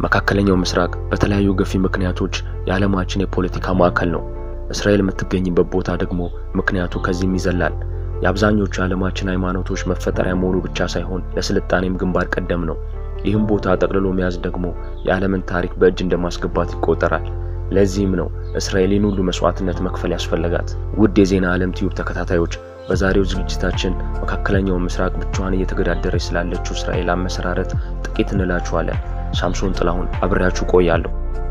መካከለኛው ምስራቅ በተለያዩ ገፊ ምክንያቶች የዓለማችን የፖለቲካ ማዕከል ነው። እስራኤል የምትገኝበት ቦታ ደግሞ ምክንያቱ ከዚህም ይዘላል። የአብዛኞቹ የዓለማችን ሃይማኖቶች መፈጠሪያ መሆኑ ብቻ ሳይሆን ለስልጣኔም ግንባር ቀደም ነው። ይህም ቦታ ጠቅልሎ መያዝ ደግሞ የዓለምን ታሪክ በእጅ እንደማስገባት ይቆጠራል። ለዚህም ነው እስራኤልን ሁሉ መስዋዕትነት መክፈል ያስፈለጋት። ውድ የዜና ዓለም ቲዩብ ተከታታዮች በዛሬው ዝግጅታችን መካከለኛው ምስራቅ ብቻዋን እየተገዳደረች ስላለችው እስራኤል አመሰራረት ጥቂት እንላችኋለን። ሳምሶን ጥላሁን አብሬያችሁ ቆያለሁ።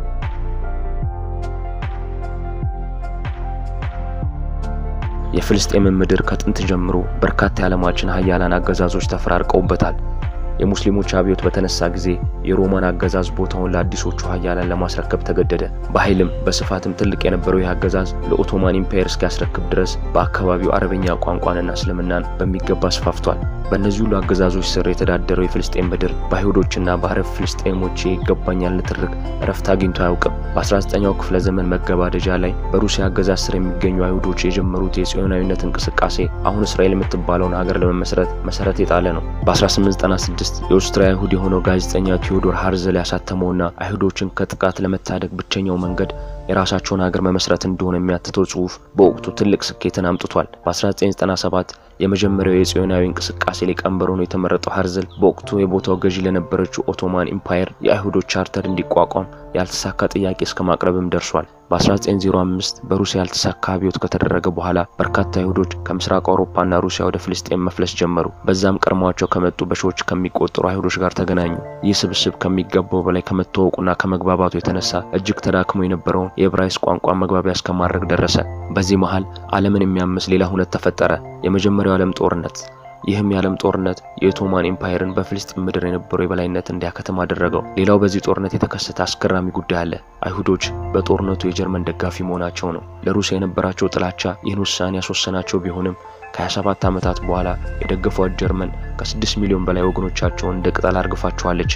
የፍልስጤምን ምድር ከጥንት ጀምሮ በርካታ የዓለማችን ሀያላን አገዛዞች ተፈራርቀውበታል። የሙስሊሞች አብዮት በተነሳ ጊዜ የሮማን አገዛዝ ቦታውን ለአዲሶቹ ሀያላን ለማስረከብ ተገደደ። በኃይልም በስፋትም ትልቅ የነበረው ይህ አገዛዝ ለኦቶማን ኢምፓየር እስኪያስረክብ ድረስ በአካባቢው አረበኛ ቋንቋንና እስልምናን በሚገባ አስፋፍቷል። በእነዚህ ሁሉ አገዛዞች ስር የተዳደረው የፍልስጤም ምድር በአይሁዶችና በአረብ ፍልስጤሞች ይገባኛል ንትርክ እረፍት አግኝቶ አያውቅም። በ19ኛው ክፍለ ዘመን መገባደጃ ላይ በሩሲያ አገዛዝ ስር የሚገኙ አይሁዶች የጀመሩት የጽዮናዊነት እንቅስቃሴ አሁን እስራኤል የምትባለውን ሀገር ለመመስረት መሰረት የጣለ ነው። በ1896 የኦስትሪያ አይሁድ የሆነው ጋዜጠኛ ቴዎዶር ሃርዘል ያሳተመውና አይሁዶችን ከጥቃት ለመታደግ ብቸኛው መንገድ የራሳቸውን ሀገር መመስረት እንደሆነ የሚያትተው ጽሑፍ በወቅቱ ትልቅ ስኬትን አምጥቷል። በ1997 የመጀመሪያው የጽዮናዊ እንቅስቃሴ ሊቀመንበር ሆኖ የተመረጠው ሃርዘል በወቅቱ የቦታው ገዢ ለነበረችው ኦቶማን ኢምፓየር የአይሁዶች ቻርተር እንዲቋቋም ያልተሳካ ጥያቄ እስከ ማቅረብም ደርሷል። በ1905 በሩሲያ ያልተሳካ አብዮት ከተደረገ በኋላ በርካታ አይሁዶች ከምስራቅ አውሮፓና ሩሲያ ወደ ፍልስጤም መፍለስ ጀመሩ። በዛም ቀድሟቸው ከመጡ በሺዎች ከሚቆጠሩ አይሁዶች ጋር ተገናኙ። ይህ ስብስብ ከሚገባው በላይ ከመተዋወቁና ከመግባባቱ የተነሳ እጅግ ተዳክሞ የነበረውን የዕብራይስጥ ቋንቋ መግባቢያ እስከማድረግ ደረሰ። በዚህ መሃል ዓለምን የሚያምስ ሌላ ሁነት ተፈጠረ፣ የመጀመሪያው ዓለም ጦርነት። ይህም የዓለም ጦርነት የኦቶማን ኤምፓየርን በፍልስጤም ምድር የነበረው የበላይነት እንዲያከትም አደረገው። ሌላው በዚህ ጦርነት የተከሰተ አስገራሚ ጉዳይ አለ። አይሁዶች በጦርነቱ የጀርመን ደጋፊ መሆናቸው ነው። ለሩሲያ የነበራቸው ጥላቻ ይህን ውሳኔ ያስወሰናቸው ቢሆንም ከ27 ዓመታት በኋላ የደገፏት ጀርመን ከ6 ሚሊዮን በላይ ወገኖቻቸውን እንደ ቅጠል አርግፋቸዋለች።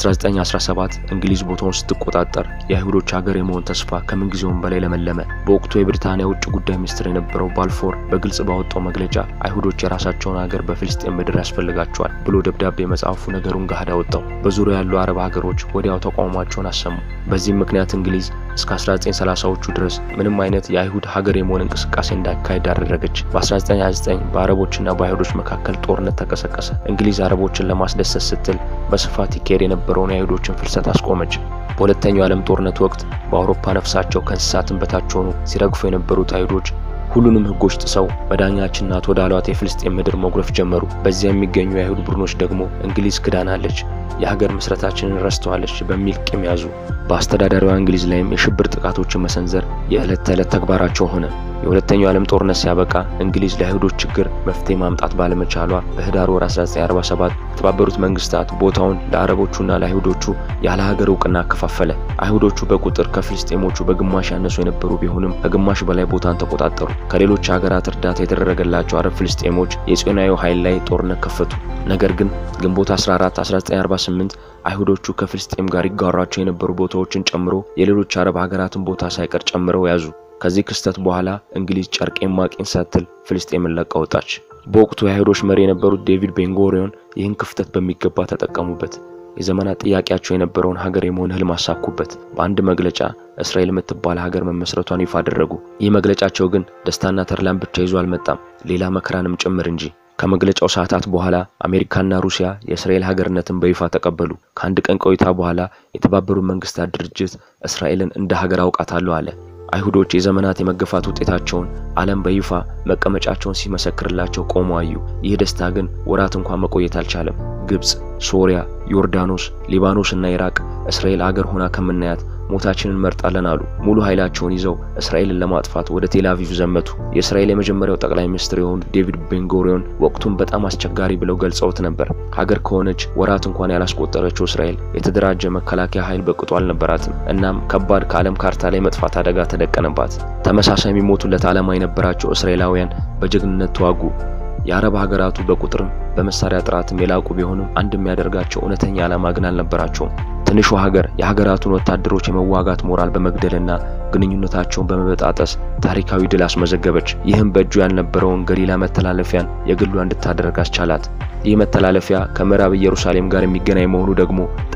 በ1917 እንግሊዝ ቦታውን ስትቆጣጠር የአይሁዶች ሀገር የመሆን ተስፋ ከምንጊዜውም በላይ ለመለመ። በወቅቱ የብሪታንያ ውጭ ጉዳይ ሚኒስትር የነበረው ባልፎር በግልጽ ባወጣው መግለጫ አይሁዶች የራሳቸውን ሀገር በፍልስጤም ምድር ያስፈልጋቸዋል ብሎ ደብዳቤ መጽሐፉ ነገሩን ገሃድ አወጣው። በዙሪያ ያሉ አረብ ሀገሮች ወዲያው ተቃውሟቸውን አሰሙ። በዚህም ምክንያት እንግሊዝ እስከ 1930ዎቹ ድረስ ምንም አይነት የአይሁድ ሀገር የመሆን እንቅስቃሴ እንዳይካሄድ አደረገች። በ1929 በአረቦችና በአይሁዶች መካከል ጦርነት ተቀሰቀሰ። እንግሊዝ አረቦችን ለማስደሰት ስትል በስፋት ይካሄድ የነበረውን የአይሁዶችን ፍልሰት አስቆመች። በሁለተኛው ዓለም ጦርነት ወቅት በአውሮፓ ነፍሳቸው ከእንስሳትን በታች ሆኑ ሲረግፉ የነበሩት አይሁዶች ሁሉንም ሕጎች ጥሰው መዳኛችን ናት ወዳሏት የፍልስጤም ምድር መጉረፍ ጀመሩ። በዚያ የሚገኙ የአይሁድ ቡድኖች ደግሞ እንግሊዝ ክዳናለች፣ የሀገር ምስረታችንን ረስተዋለች በሚል ቂም ያዙ። በአስተዳዳሪዋ እንግሊዝ ላይም የሽብር ጥቃቶችን መሰንዘር የዕለት ተዕለት ተግባራቸው ሆነ። የሁለተኛው ዓለም ጦርነት ሲያበቃ እንግሊዝ ለአይሁዶች ችግር መፍትሄ ማምጣት ባለመቻሏ በህዳር ወር 1947 የተባበሩት መንግስታት ቦታውን ለአረቦቹና ለአይሁዶቹ ያለ ሀገር እውቅና አከፋፈለ። አይሁዶቹ በቁጥር ከፍልስጤሞቹ በግማሽ ያነሱ የነበሩ ቢሆንም ከግማሽ በላይ ቦታን ተቆጣጠሩ። ከሌሎች ሀገራት እርዳታ የተደረገላቸው አረብ ፍልስጤሞች የጽዮናዊ ኃይል ላይ ጦርነት ከፈቱ። ነገር ግን ግንቦት 14 1948 አይሁዶቹ ከፍልስጤም ጋር ይጋሯቸው የነበሩ ቦታዎችን ጨምሮ የሌሎች አረብ ሀገራትን ቦታ ሳይቀር ጨምረው ያዙ። ከዚህ ክስተት በኋላ እንግሊዝ ጨርቄን ማቄን ሳትል ፍልስጤምን ለቃ ወጣች። በወቅቱ የአይሁዶች መሪ የነበሩት ዴቪድ ቤንጎሪዮን ይህን ክፍተት በሚገባ ተጠቀሙበት። የዘመናት ጥያቄያቸው የነበረውን ሀገር የመሆን ህልም አሳኩበት። በአንድ መግለጫ እስራኤል የምትባል ሀገር መመስረቷን ይፋ አደረጉ። ይህ መግለጫቸው ግን ደስታና ተድላን ብቻ ይዞ አልመጣም፣ ሌላ መከራንም ጭምር እንጂ። ከመግለጫው ሰዓታት በኋላ አሜሪካና ሩሲያ የእስራኤል ሀገርነትን በይፋ ተቀበሉ። ከአንድ ቀን ቆይታ በኋላ የተባበሩት መንግስታት ድርጅት እስራኤልን እንደ ሀገር አውቃታለሁ አለ። አይሁዶች የዘመናት የመገፋት ውጤታቸውን ዓለም በይፋ መቀመጫቸውን ሲመሰክርላቸው ቆመው አዩ። ይህ ደስታ ግን ወራት እንኳን መቆየት አልቻለም። ግብፅ፣ ሶሪያ፣ ዮርዳኖስ፣ ሊባኖስ እና ኢራቅ እስራኤል አገር ሆና ከምናያት ሞታችንን እንመርጣለን አሉ። ሙሉ ኃይላቸውን ይዘው እስራኤልን ለማጥፋት ወደ ቴል አቪቭ ዘመቱ። የእስራኤል የመጀመሪያው ጠቅላይ ሚኒስትር የሆኑት ዴቪድ ቤንጎሪዮን ወቅቱን በጣም አስቸጋሪ ብለው ገልጸውት ነበር። ሀገር ከሆነች ወራት እንኳን ያላስቆጠረችው እስራኤል የተደራጀ መከላከያ ኃይል በቅጡ አልነበራትም። እናም ከባድ ከዓለም ካርታ ላይ መጥፋት አደጋ ተደቀነባት። ተመሳሳይ የሚሞቱለት ዓላማ የነበራቸው እስራኤላውያን በጀግንነት ተዋጉ። የአረብ ሀገራቱ በቁጥርም በመሳሪያ ጥራትም የላቁ ቢሆንም አንድ የሚያደርጋቸው እውነተኛ ዓላማ ግን አልነበራቸውም። ትንሿ ሀገር የሀገራቱን ወታደሮች የመዋጋት ሞራል በመግደልና ግንኙነታቸውን በመበጣጠስ ታሪካዊ ድል አስመዘገበች። ይህም በእጁ ያልነበረውን ገሊላ መተላለፊያን የግሏ እንድታደርግ አስቻላት። ይህ መተላለፊያ ከምዕራብ ኢየሩሳሌም ጋር የሚገናኝ መሆኑ ደግሞ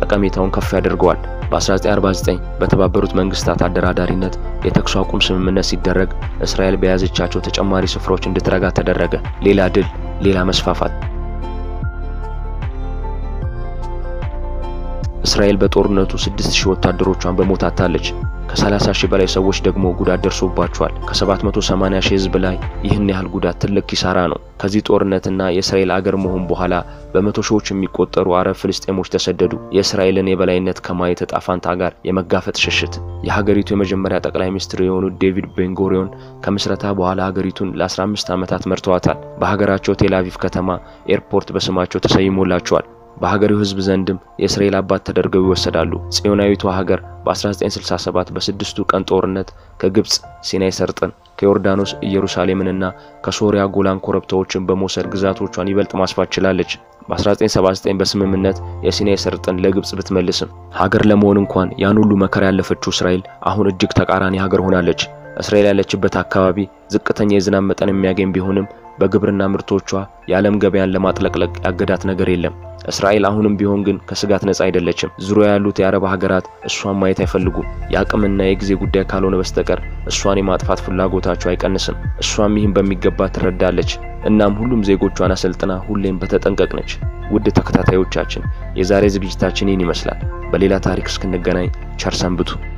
ጠቀሜታውን ከፍ ያደርገዋል። በ1949 በተባበሩት መንግስታት አደራዳሪነት የተኩስ አቁም ስምምነት ሲደረግ እስራኤል በያዘቻቸው ተጨማሪ ስፍራዎች እንድትረጋ ተደረገ። ሌላ ድል፣ ሌላ መስፋፋት። እስራኤል በጦርነቱ 6000 ወታደሮቿን በሞት አጥታለች። ከ30 ሺህ በላይ ሰዎች ደግሞ ጉዳት ደርሶባቸዋል። ከ780 ሺህ ህዝብ ላይ ይህን ያህል ጉዳት ትልቅ ኪሳራ ነው። ከዚህ ጦርነትና የእስራኤል አገር መሆን በኋላ በመቶ ሺዎች የሚቆጠሩ አረብ ፍልስጤሞች ተሰደዱ። የእስራኤልን የበላይነት ከማየት ዕጣ ፈንታ ጋር የመጋፈጥ ሽሽት። የሀገሪቱ የመጀመሪያ ጠቅላይ ሚኒስትር የሆኑት ዴቪድ ቤንጎሪዮን ከምስረታ በኋላ ሀገሪቱን ለ15 ዓመታት መርተዋታል። በሀገራቸው ቴል አቪቭ ከተማ ኤርፖርት በስማቸው ተሰይሞላቸዋል። በሀገሬው ህዝብ ዘንድም የእስራኤል አባት ተደርገው ይወሰዳሉ። ጽዮናዊቷ ሀገር በ1967 በስድስቱ ቀን ጦርነት ከግብፅ ሲናይ ሰርጥን፣ ከዮርዳኖስ ኢየሩሳሌምንና ከሶሪያ ጎላን ኮረብታዎችን በመውሰድ ግዛቶቿን ይበልጥ ማስፋት ችላለች። በ1979 በስምምነት የሲናይ ሰርጥን ለግብፅ ብትመልስም ሀገር ለመሆን እንኳን ያን ሁሉ መከራ ያለፈችው እስራኤል አሁን እጅግ ተቃራኒ ሀገር ሆናለች። እስራኤል ያለችበት አካባቢ ዝቅተኛ የዝናብ መጠን የሚያገኝ ቢሆንም በግብርና ምርቶቿ የዓለም ገበያን ለማጥለቅለቅ ያገዳት ነገር የለም። እስራኤል አሁንም ቢሆን ግን ከስጋት ነጻ አይደለችም። ዙሪያ ያሉት የአረብ ሀገራት እሷን ማየት አይፈልጉም። የአቅምና የጊዜ ጉዳይ ካልሆነ በስተቀር እሷን የማጥፋት ፍላጎታቸው አይቀንስም። እሷም ይህን በሚገባ ትረዳለች። እናም ሁሉም ዜጎቿን አሰልጥና ሁሌም በተጠንቀቅ ነች። ውድ ተከታታዮቻችን የዛሬ ዝግጅታችን ይህን ይመስላል። በሌላ ታሪክ እስክንገናኝ ቸር ሰንብቱ።